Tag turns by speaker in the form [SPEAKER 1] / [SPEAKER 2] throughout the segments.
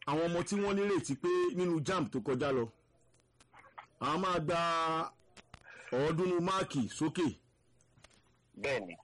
[SPEAKER 1] àwọn ọmọ tí wọ́n nírètí pé nínú jamb tó kọjá lọ àwọn máa gba ọ̀ọ́dúnrún máàkì sókè
[SPEAKER 2] bẹ́ẹ̀ ni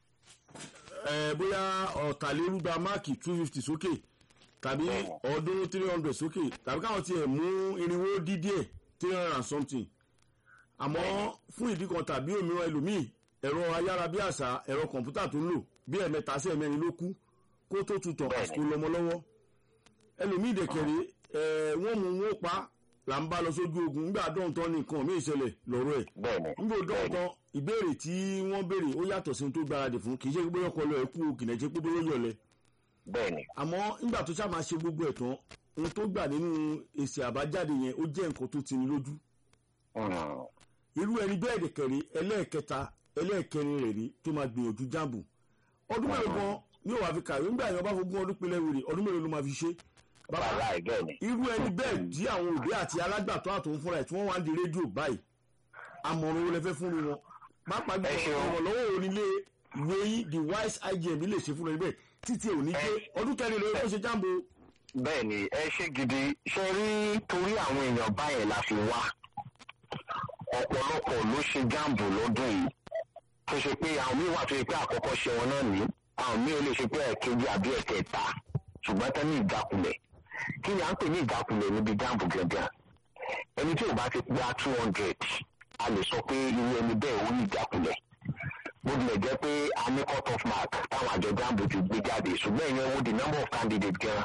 [SPEAKER 1] ẹ bóyá ọ̀tàlérúgba máàkì two fifty sókè tàbí
[SPEAKER 2] Bẹ́ẹ̀ni.
[SPEAKER 1] ọ̀ọ́dúnrún three hundred sókè tàbí káwọn tiẹ̀ mú irinwó dídíẹ̀ three hundred and something àmọ́ fún ìdí kan tàbí òmíràn ẹlòmíì ẹ̀rọ ayárabíàṣá ẹ̀rọ kọ̀ǹpútà tó ń lò bí ẹ̀mẹ́ta sí ẹ̀mẹ́rin ló kú kó tó tutọ̀
[SPEAKER 2] Bẹ́ẹ̀ni.
[SPEAKER 1] àsìkò lọ́mọ lọ́wọ́ ẹlòmíì dẹ̀kẹ̀rẹ̀ ẹ̀ wọ́n mú wọn pa là ń bá lọ sójú ogun nígbà dọ́ǹtọ́ ní nǹkan mí ìṣẹ̀lẹ̀ lọ́rọ̀ ẹ̀
[SPEAKER 2] bẹ́ẹ̀ ni
[SPEAKER 1] nígbà dọ́ǹtọ́ ìbéèrè tí wọ́n béèrè ó yàtọ̀ sí ohun tó gbáradì fún kì í ṣe pé bóyá ọkọ lọ ẹ̀ kú o kì í ṣe pé bóyá ó yọ̀lẹ̀
[SPEAKER 2] bẹ́ẹ̀ ni
[SPEAKER 1] àmọ́ nígbà tó ṣáà máa ṣe gbogbo ẹ̀ tán ohun tó gbà nínú èsì àbájáde yẹn ó jẹ́ nǹkan tó ti ní lójú
[SPEAKER 2] Mm.
[SPEAKER 1] irú ẹni bẹ́ẹ̀ dẹ̀kẹ̀rẹ̀ ẹlẹ́ẹ̀kẹta ẹlẹ́ẹ̀kẹrin rẹ̀ rí tó máa gbìyànjú jáàbù ọdún mélòó gan ni ó wàá fi kàwé nígbà yẹn bá fogún ọdún pinlẹ̀ wèrè ọdún mélòó ló máa fi ṣe bàbá
[SPEAKER 2] wàhálà ẹ̀ bẹ́ẹ̀ ni
[SPEAKER 1] irú ẹni bẹ́ẹ̀ tí àwọn òbí àti alágbàtọ́ àtòun fúnra ẹ̀ tí wọ́n wá ń di rédíò báyìí àmọ̀ràn wo lẹ fẹ́ fún wọn pápá
[SPEAKER 2] Ẹ ṣeun.
[SPEAKER 1] gbọ́dọ̀ ìrànlọ́wọ́ onílé ìwé yín the wise igm lè ṣe fún ẹ bẹ́ẹ̀ títí ẹ̀ ò ní gbé ọdún kẹrin lórí ó ṣe jáàbù
[SPEAKER 2] bẹ́ẹ̀ ni ẹ ṣe gidi ṣe rí torí àwọn èèyàn báyẹn la fi wá ọ̀pọ̀lọpọ̀ ló ṣe jáàmbù lọ́dún yìí tó ṣe pé àwọn míì wà tó ṣe pé àkọ́kọ́ ṣe wọn náà ní àwọn míì ó lè ṣe pé ẹ̀kejì àbí ẹ̀kẹta ṣùgbọ́n tán ní ìjákulẹ̀ kí ni à ń pè ní ìjákulẹ̀ níbi jáàmbù gẹ́gẹ́ ẹni tí ò bá ti gba two hundred a lè sọ pé irú ẹni bẹ́ẹ̀ ó ní ìjákulẹ̀ bó tilẹ̀ jẹ́ pé a ní cut off mark táwọn àjọ jáàmbù ti gbé jáde ṣùgbọ́n ìyẹn wo the number of candidates gan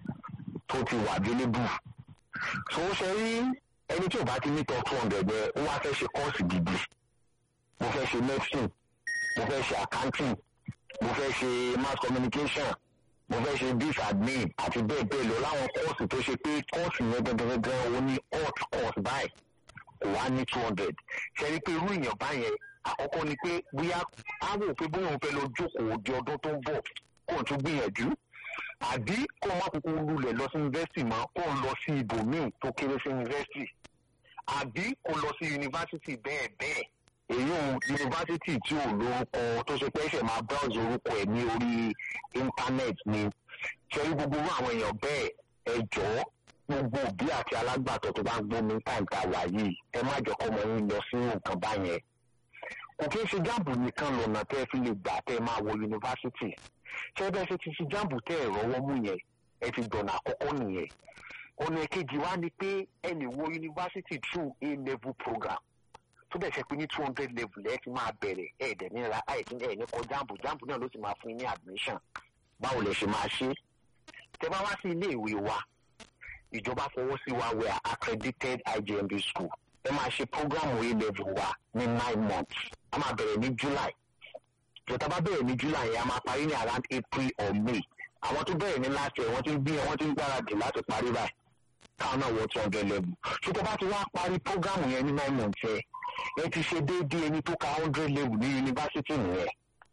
[SPEAKER 2] tó ti wà available so ó ṣe rí ẹni tí ò bá ti ní tọ two hundred yẹn ó wá fẹ́ ṣe kọ́ọ̀sì gidi mo fẹ́ ṣe medicine mo fẹ́ ṣe accounting mo fẹ́ ṣe mass communication mo fẹ́ ṣe dis admin àti bẹ́ẹ̀ bẹ́ẹ̀ lọ láwọn kọ́ọ̀sì tó ṣe pé kọ́ọ̀sì yẹn gangan ó ní hot course báyìí kò wá ní two hundred ṣe rí pé irú èèyàn báyẹn àkọ́kọ́ ni pé bóyá á wò pé bóyá òun fẹ́ lọ jókòó di ọdún tó ń bọ̀ kó o tún gbìyànjú àbí kó o má kúkú lulẹ̀ lọ sí yunifásitì mọ́ kó o lọ sí ibòmíì tó kéré sí yunifásitì àbí kó o lọ sí yunifásitì bẹ́ẹ̀ bẹ́ẹ̀ èyí ò yunifásitì tí ò lórúkọ tó ṣe pé ẹsẹ̀ máa browse orúkọ ẹ̀ ní orí íńtánẹ́ẹ̀tì ni ṣẹ́rí gbogbo irú àwọn èèyàn bẹ́ẹ̀ ẹ jọ̀ọ́ gbogbo òbí àti alágbàtọ́ tó bá ń gbómi táìm tá a wà yìí ẹ má jọ kọ́mọ yín lọ sí nǹkan báyẹn kò kí n ṣe jáàbù nìkan lọ́nà tẹ́ ẹ fi lè gbà tẹ́ ẹ máa wọ yunifásitì ṣé bẹ́ẹ̀ ṣe ti ṣe jáàbù tẹ́ ẹ rọ́wọ́ mú yẹn ẹ ti gbọ̀nà àkọ́kọ́ nìyẹn ọ̀nà èkejì wá ni pé ẹ lè wọ yunifásitì through a level program tó bẹ̀ ṣe pé ní two hundred level ẹ ti máa bẹ̀rẹ̀ ẹ dẹ̀ ní ra ẹ ti ẹ ní kọ jáàbù jáàbù náà ló sì máa fún yín ní admission báwo lẹ ṣe máa ṣe tẹ́ bá wá sí ilé ìwé wa ìjọba fọwọ́ sí wa we are accredited IJMB school ẹ máa ṣe program A level wa ní nine months a máa bẹ̀rẹ̀ ní July ìjọba bá bẹ̀rẹ̀ ní July yẹn a máa parí ní around April or May àwọn tó bẹ̀rẹ̀ ní last year wọ́n ti ń gbé wọ́n ti ń gbáradì láti parí báyìí káwọn náà wọ two hundred level ṣùgbọ́n bá ti wá parí program yẹn ní nine months yẹn ẹ ti ṣe déédéé ẹni tó ka hundred level ní yunifásitì nìyẹn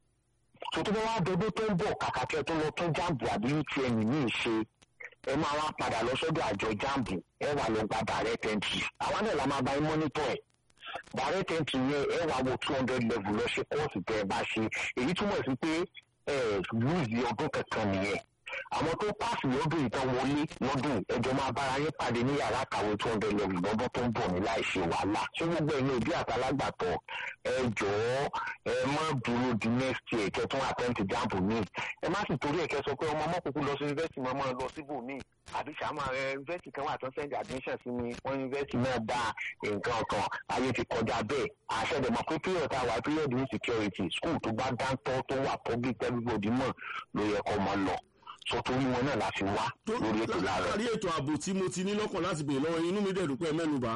[SPEAKER 2] tó tó bá wá dọdún tó ń bọ̀ kàkà kẹ́ tó lọ tún jáàbù àbí UTM ní ìṣe ẹ máa wá padà lọ sọ́dọ̀ àjọ jáàbù ẹ wà lọ gba direct entry àwọn náà la máa bá yín mọ́nítọ̀ ẹ̀ direct entry yẹn ẹ wà wọ two hundred level lọ ṣe kọ́ọ̀sì tẹ́ ẹ bá ṣe èyí túmọ̀ sí pé ẹ lùzì ọdún kankan nìyẹn àwọn tó pàṣẹ lọ́dún ìtàn wọlé lọ́dún ẹjọ́ máa bára yín pàdé ní yàrá kàwé two hundred level lọ́dún tó ń bọ̀ ní láì ṣe wàhálà ṣé gbogbo ẹ̀yin òbí àtàlágbàtọ̀ ẹ jọ̀ọ́ ẹ má dúró di next year kẹ́ tún attempt jamb mi ẹ má sì torí ẹ̀ kẹ́ sọ pé ọmọ ọmọkùnkùn lọ sí yunifásitì mọ́ máa lọ síbò míì àbí sàmà ẹ yunifásitì kan wà tó ń send admission sí mi wọ́n yunifásitì náà dá nǹkan kan ayé ti kọjá bẹ́ẹ̀ àṣẹdẹ̀mọ̀ pé period tá a wà period insecurity school tó bá dáńtọ́ tó wà public everybody mọ̀ ló yẹ kó máa lọ sọ torí wọn náà la fi wá lórí ètò láàárọ̀.
[SPEAKER 1] látàrí ètò ààbò tí mo ti ní lọ́kàn láti bèèrè lọ́wọ́ inú mi dẹ̀ dúpẹ́ mẹ́nuba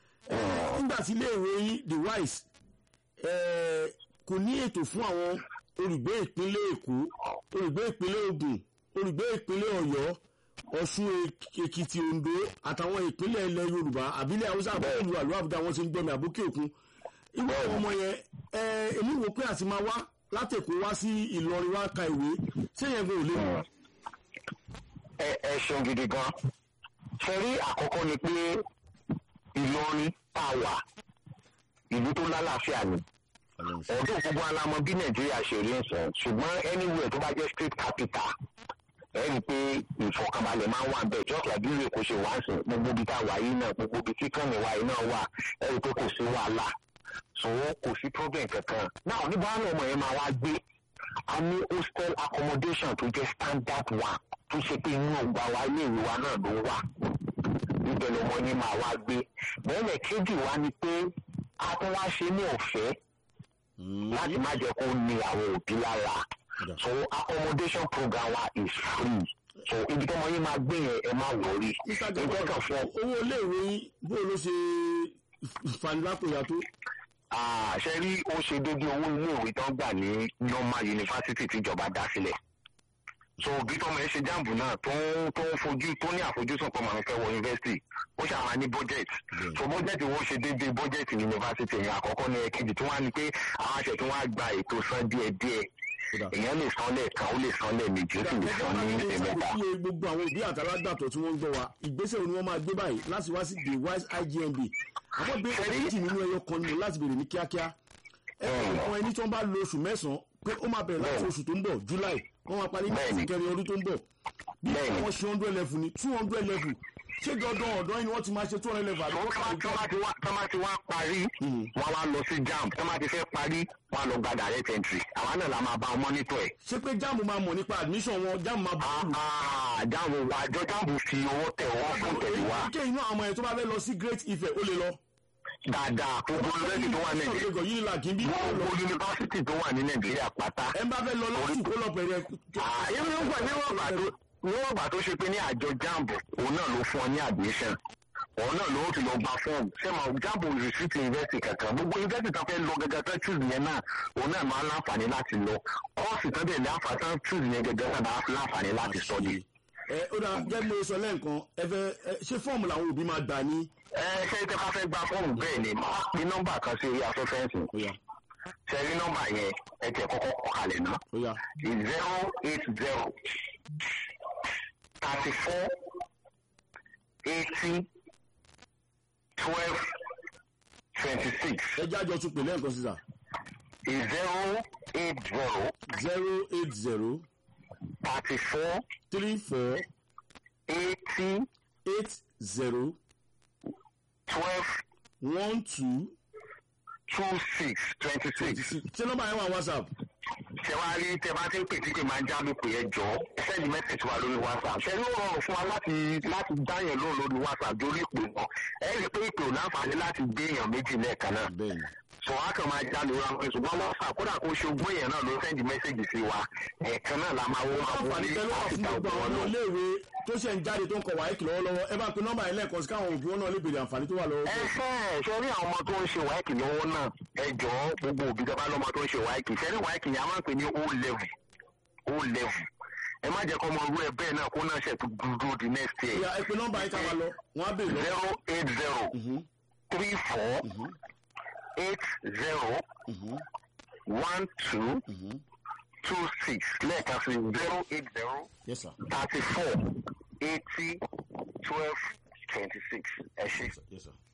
[SPEAKER 1] nígbà tí iléèwé yín the wise eh, kò ní ètò fún àwọn olùgbé ìpínlẹ̀ èkó olùgbé ìpínlẹ̀ ògùn olùgbé ìpínlẹ̀ ọ̀yọ́ ọ̀ṣun èkìtì oǹdó àtàwọn ìpínlẹ̀ ilẹ̀ yorùbá àbílẹ̀ haúsá àbúrò àlú àbúdá wọn ti ń gbọ́mi àbókè òkun ìwé àwọn ọmọ yẹn eh, èmi wò pé àti máa wá látẹ̀kọ́ wá sí ìlọrin wá ka ìwé sẹ́yìn ẹgbẹ́ ò lè mú
[SPEAKER 2] ẹ ẹ ṣeun gidi gan ṣe rí àkọ́kọ́ ni pé ìlọrin tá a wà ìlú tó lálàáfíà ni ọdún gbogbo alamọ bí nàìjíríà ṣe rí nsọ ṣùgbọ́n anywhere tó bá jẹ́ state capital ẹ rí i pé ìfọkànbalẹ̀ máa ń wà bẹ́ẹ̀ just like bí ìwé kò ṣe wá sí gbogbo ibi tá a wà yìí náà gbogbo ibi tí kànnì wa yìí náà wà ẹ rí i pé kò sí wàhálà so kò sí problem kankan náà níbo àwọn ọmọ yẹn máa wá gbé a ní hostel accommodation tó jẹ́ standard one tó ṣe pé inú ọgbà wa ilé ìwé wa náà ló wà ibẹ̀ lọmọ yẹn máa wá gbé bẹ́ẹ̀ kejì wa ni pé a tún wá ṣe ní ọ̀fẹ́ láti má jẹ́ kó ní àwọn òbí lára so accommodation program wa is free so ibi tí ọmọ yín máa gbé yẹn ẹ má wọrí ìjọ kan fún
[SPEAKER 1] owó iléèwé yín bó ló ṣe fanilápòyà tó.
[SPEAKER 2] ṣe rí ó ṣe déédéé owó iléèwé tó ń gbà ní normal university tíjọba dá sílẹ̀ so bí tọmọ yẹn ṣe jáàmù náà tó ń tó ń fojú tó ní àfojúsùn pé màá fẹ́ wọ yunifásitì ó ṣàmà ní budget so budget wo ṣe déédéé budget yunifásitì yẹn àkọ́kọ́ ní ẹ̀kejì tí wọ́n á ní pé àwọn àṣẹ tí wọ́n á gba ètò san díẹ̀díẹ̀ èèyàn lè san lẹ́ẹ̀kan ó lè san lẹ́ẹ̀mejì ó sì lè san ní ẹ̀mẹ́ta.
[SPEAKER 1] iye gbogbo àwọn òbí àtàlágbàtọ̀ tí wọ́n ń gbọ́ wa ìgbésẹ̀ wo ni wọ́n máa gbé báyìí láti wá sí the wise igmb àwọn bí méjì nínú ẹyọ kan nínú láti bèrè ní kíákíá ẹ àwọn ẹni tí wọ́n bá lo oṣù mẹ́sàn-án pé ó máa bẹ̀rẹ̀ láti oṣù tó ń bọ̀ july wọ́n máa parí ní oṣù kẹrin ọdún tó ń bọ̀ bí wọ́n ṣe hundred level ní two hundred level ṣé dandan ọ̀dọ́ yìí ni wọ́n ti máa ṣe two hundred level àbí wọ́n kàwé jọ.
[SPEAKER 2] tọ́mà ti wá parí wọ́n wá lọ sí jamb tọ́mà ti fẹ́ parí wọ́n á lọ gba direct entry àwa náà la máa bá wọn mọ́nítọ̀ ẹ̀.
[SPEAKER 1] ṣé pé jamb máa mọ̀ nípa admission wọn jamb máa bọ̀ lù.
[SPEAKER 2] jamb wa àjọ jamb fi owó tẹ̀ wọ́n fún tẹ̀lé wa.
[SPEAKER 1] èyí inú àwọn ọmọ yẹn tó bá fẹ́ lọ sí great ife ó lè lọ.
[SPEAKER 2] dáadáa gbogbo yunifásitì tó wà ní nàìjíríà gbogbo yunifásitì tó wà ní nàìjíríà pátá.
[SPEAKER 1] ẹ bá fẹ́ lọ lọ́sùn kó lọ pẹ̀lẹ́.
[SPEAKER 2] níwọ̀n gbà tó ṣe pé ní àjọ jamb òun náà ló fún ọ ní admission òun náà ló ti lọ gba fọ́ọ̀mù sẹ́mà jamb receipt university kankan gbogbo university tó fẹ́ lọ gẹ́gẹ́ tó choose yẹn náà òun náà máa ń láǹfààní láti lọ kọ́ọ̀sì tó dẹ̀ láǹfààní tó choose yẹn gẹ́gẹ́ náà máa láǹfààní láti study.
[SPEAKER 1] ẹ ó dà gẹ́gẹ́ bí mo sọ lẹ́ǹkan ẹ fẹ́ ṣé fọ́ọ̀mù làwọn òbí máa gbà ní.
[SPEAKER 2] ẹ ṣe tẹ bá fẹ́ gba fọ́ọ̀mù bẹ́ẹ̀ ni máa pe nọ́mbà kan sí orí afẹ́fẹ́ǹsì ṣe rí nọ́mbà yẹn ẹ tẹ̀ kọ́kọ́ kọ́ kalẹ̀ náà zero eight zero thirty four eighty twelve twenty six.
[SPEAKER 1] ẹ jájọ tún pè lẹ́ǹkan sísà.
[SPEAKER 2] zero eight zero.
[SPEAKER 1] zero eight zero.
[SPEAKER 2] thirty four.
[SPEAKER 1] three four.
[SPEAKER 2] eighty.
[SPEAKER 1] eight zero.
[SPEAKER 2] twelve.
[SPEAKER 1] one two.
[SPEAKER 2] two six twenty six.
[SPEAKER 1] ṣé nọ́mbà yẹn wà whatsapp
[SPEAKER 2] ṣe wá rí tẹ bá ti ń pè tí pé máa ń já mi pè ẹ jọ sẹ́ni mẹ́sẹ̀jì wa lórí whatsapp ṣe ló rọrùn fún wa láti láti dá yẹn lóhùn lórí whatsapp lórí ìpè wọn ẹ rí i pé ìpè ò láǹfààní láti gbé èèyàn méjì lẹ́ẹ̀kan náà sọ wá kàn máa já lóra wọn ṣùgbọ́n whatsapp kódà kó ṣe ogún èèyàn náà ló sẹ́ndì mẹ́sẹ̀jì sí wa ẹ̀ẹ̀kan náà la máa wọ́n máa wọ́n ní láti dá ọgbọ́n wọn náà.
[SPEAKER 1] iléèwé tó ṣe ń jáde tó ń kọ wáyé lọ́wọ́lọ́wọ́ ẹ bá pe nọ́mbà yẹn lẹ́ẹ̀kan sí káwọn òbí wọn náà lè béèrè àǹfààní tó wà lọ́wọ́.
[SPEAKER 2] ẹ fẹ́ ṣe rí àwọn ọmọ tó ń ṣe wáìkì lọ́wọ́ náà ẹ jọ gbogbo òbí tó bá lọ́mọ tó ń ṣe wáìkì ṣe rí wáìkì yẹn a máa ń pè ní o level o level ẹ má jẹ́ kọ́ ọmọ orú ẹ bẹ́ẹ̀ náà kó náà ṣe tó dúró di next year.
[SPEAKER 1] ìyá ẹ pe nọ́mbà yẹn ká máa lọ wọn á béèrè lọ.
[SPEAKER 2] zero eight zero three four eight zero one two two six lẹ́ẹ̀kan sí zero eight zero
[SPEAKER 1] yes sir.
[SPEAKER 2] thirty four eighty twelve twenty six ẹ ṣe.
[SPEAKER 1] yes sir.